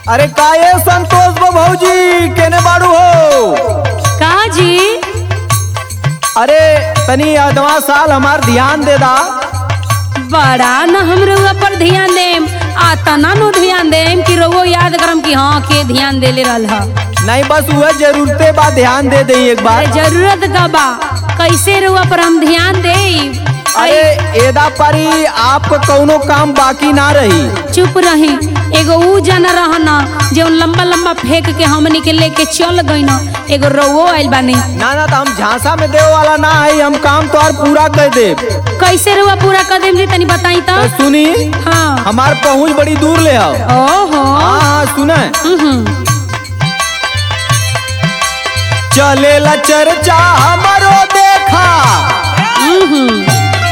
अरे का ये संतोष बा भौजी केने बाड़ू हो का जी अरे तनी अदवा साल हमार ध्यान दे दा बड़ा न हम रउआ पर ध्यान देम आ तना नु ध्यान देम कि रउआ याद करम कि हाँ के ध्यान देले रहल ह नहीं बस वह जरूरते बा ध्यान दे दे एक अरे बार जरूरत का बा कैसे रउआ पर हम ध्यान दे अरे एदा परी आपको कौनो काम बाकी ना रही चुप रही एगो ऊ जना रहना जो लंबा लंबा फेंक के हमनी के लेके चल गई ना एगो रउओ आइल बानी ना ना तो हम झांसा में देवे वाला ना है हम काम तो और पूरा कर दे कैसे रउआ पूरा कर देम जी तनी बताई तो तो सुनी हाँ हमार पहुंच बड़ी दूर ले आओ ओहो हाँ हाँ सुने हम्म चलेला चर्चा हमारो देखा हम्म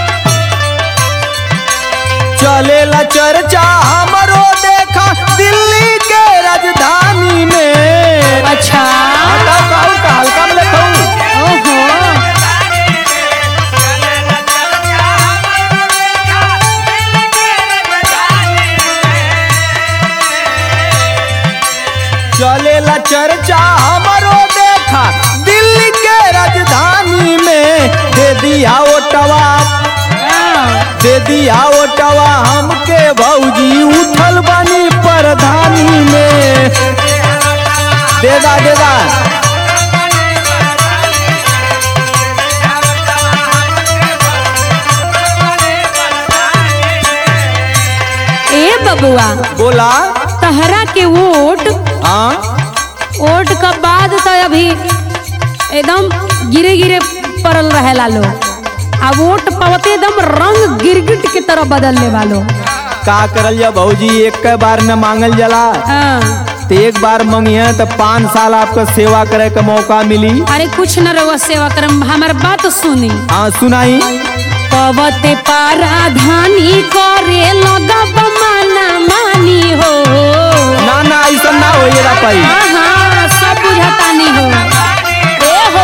चलेला चर्चा हमारो देखा दिल्ली के राजधानी में अच्छा हल्का का हल्का हल्का में लिखूं। ओहो चलेला चर्चा हमारो देखा दिल्ली के राजधानी में दे दिया ओटवा दे दिया ओटवा हमके भौजी उठल बनी प्रधानी में देदा देदा ए बबुआ बोला तहरा के वोट हाँ वोट का बाद तो अभी एकदम गिरे गिरे पड़ल रहेला लो आ वोट पावते एकदम रंग गिरगिट के तरह बदल ले वालो का करल जा भौजी एक के बार न मांगल जला हाँ। तो एक बार मंगिए तो पाँच साल आपका सेवा करे का मौका मिली अरे कुछ न रहो सेवा करम हमार बात सुनी हाँ सुनाई पवते पाराधानी करे लगब माना मानी हो ना ना ऐसा ना हो ये पाई हाँ हाँ सब बुझतानी हो ए हो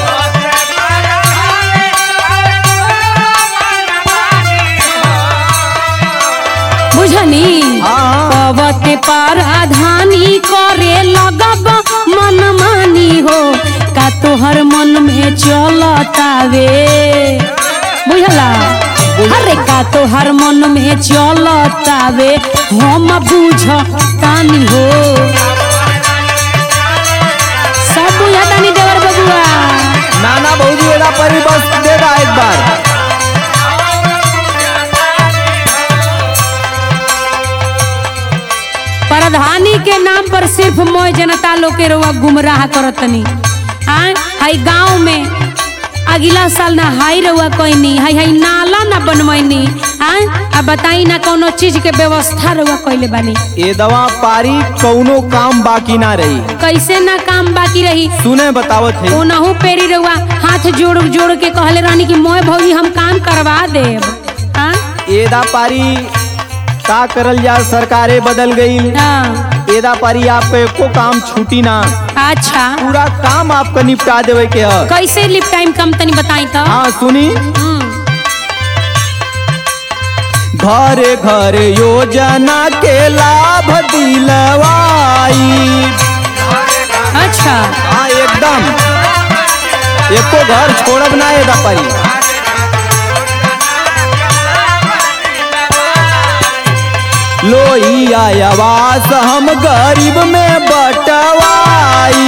बुझनी हाँ हाँ पवते पाराधानी करे लगब मन मानी हो का तोहर मन में चलतावे बुझला अरे का तोहर मन में चलतावे हम बुझ तानी हो सब बुझतानी देवर बबुआ ना ना भौजी एरा परी बस दे दा एक बार प्रधानी के नाम पर सिर्फ मोय जनता लोग के रुआ गुमराह करतनी हाँ हाई गांव में अगला साल ना हाई रहुआ कोईनी हाई हाई नाला ना बनवैनी हाँ अब बताई ना कोनो चीज के व्यवस्था रहुआ कोइले बानी ये दवा पारी कौनो काम बाकी ना रही कैसे ना काम बाकी रही सुने बतावत है ओनहू पेरी रहुआ हाथ जोड़ जोड़ के कहले रहनी कि मोय भौजी हम काम करवा देब हाँ एदा पारी का करल जा सरकारे बदल गई हाँ, एदा पारी आप एको काम छूटी ना अच्छा पूरा काम आपका निपटा देवे के है कैसे लिप टाइम कम तनी बताई तो हाँ सुनी हम्म, घरे घरे योजना के लाभ दिलवाई अच्छा हाँ एकदम एको घर छोड़ब ना एदा पारी लोहिया आवास हम गरीब में बटवाई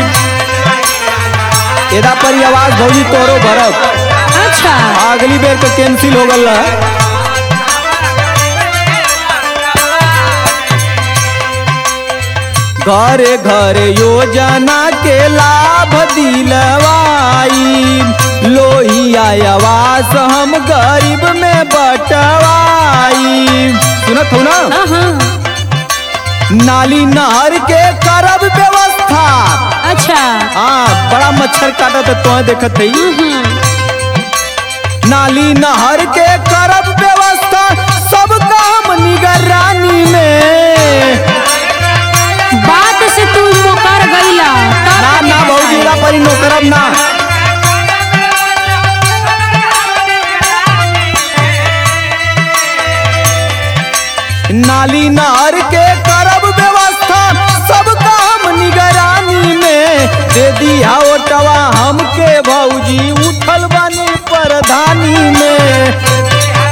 एदा पर आवाज भौजी तोरो भरब अच्छा अगली बेर के कैंसिल हो गल घरे घरे योजना के लाभ दिलवाई लोहिया आवास हम गरीब में बटवाई सुनत हो ना हाँ हाँ नाली नहर के करब व्यवस्था अच्छा हाँ बड़ा मच्छर काटत है तो देखत है हम्म, नाली नहर के करब व्यवस्था सब काम निगरानी में बात से तू मुकर गईला तब ना ना भौजी रा परी नो करब ना नाली नहर के करब व्यवस्था निगरानी में दे दिया ओटवा हमके भौजी उठल बानी परधानी में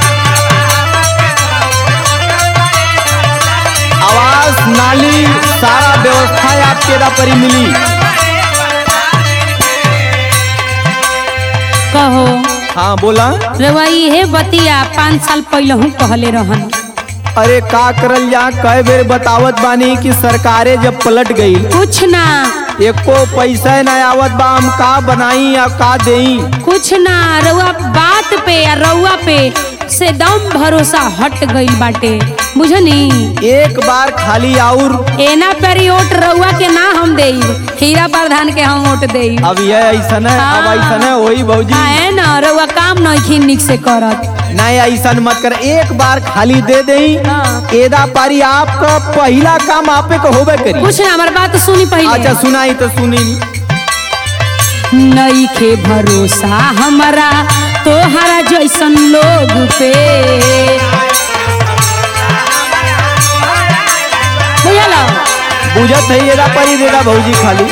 आवास नाली सारा व्यवस्था आपके दा परी मिली कहो हाँ बोला रउआ इहे बतिया पाँच साल पहले कहले रहन अरे का करल जा कई बेर बतावत बानी कि सरकारे जब पलट गई कुछ ना एको पैसा ना आवत बा हम का बनाई या का देई कुछ ना रउआ बात पे या रउआ पे से दम भरोसा हट गईल बाटे बुझनी एक बार खाली आउर एना पेरी ओट रउआ के ना हम देई हीरा प्रधान के हम ओट देई अब ये ऐसन है अब हाँ। ऐसन है वही भौजी है ना रउआ काम नहीं निक से करत नहीं ऐसन मत कर एक बार खाली दे देई हाँ। एदा पारी आपका पहला काम आपे को होबे करी कुछ ना हमार बात सुनी पहले अच्छा सुनाई तो सुनी नई के भरोसा हमारा तोहरा जैसन लोग पे बुझला बुझत है एदा पारी देदा भौजी खाली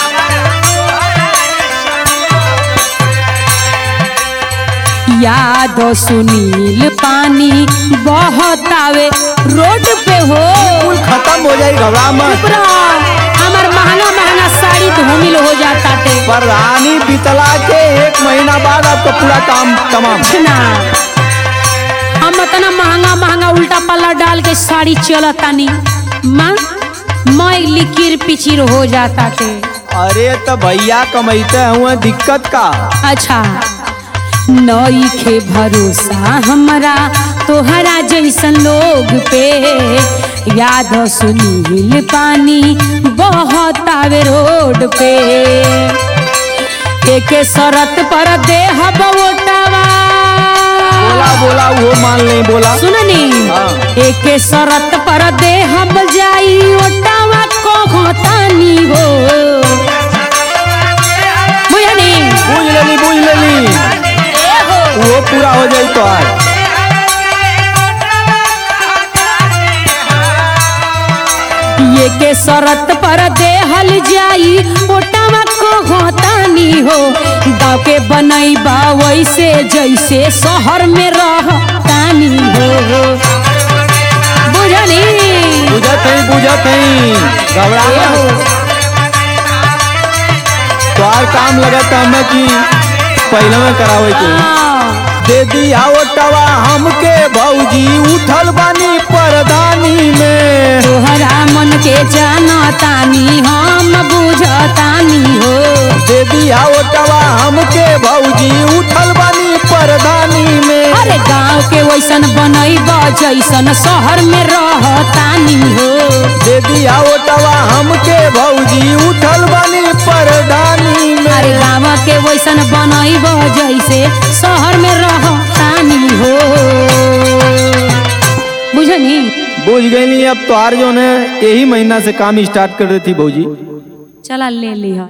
याद सुनील पानी बहुत आवे रोड पे हो कुल खत्म हो जाई घबरा मत चुप रह, हमार महंगा महंगा साड़ी धूमिल हो जाता टे प्रधानी बितला के एक महीना बाद आपका पूरा काम तमाम कुछ ना हम इतना महंगा महंगा उल्टा पल्ला डाल के साड़ी चलतानी माँ मैं लिकिर पिचिर हो जाता थे अरे तो भैया कमाइते हुए दिक्कत का अच्छा नई के भरोसा हमारा तोहरा जैसन लोग पे याद सुनील पानी बहुत आवे रोड पे एक शरत पर देह बोटावा बोला बोला वो मान ले बोला सुननी हाँ। एक शरत पर दे हम जाई ओटावा को तानी हो बुझनी बुझ लेली बुझ लेली वो पूरा हो जाई तो आज ये के शरत पर दे हल जाई ओटावा को तानी हो गाँव के बनैबा वैसे जैसे शहर में रह तानी हो बुझनी बुझत है बुझत है घबरा मत तो और काम लगत हमें कि पहले में करावे के हाँ। दे दिया ओटवा हमके भौजी उठल बानी परदानी में तोहरा मन के जानतानी हम बुझतानी हो दे दिया ओटवा हमके भौजी उठल बानी परदानी में अरे गांव के वैसन बनैब जैसन शहर में रहतानी हो दे दिया ओटवा हमके भौजी उठल बानी परदानी में अरे गांव के वैसन बनैब जैसे शहर में रहतानी हो बुझनी बुझ गई अब तो आर जो ने यही महीना से काम स्टार्ट कर रही थी भौजी चला ले लिह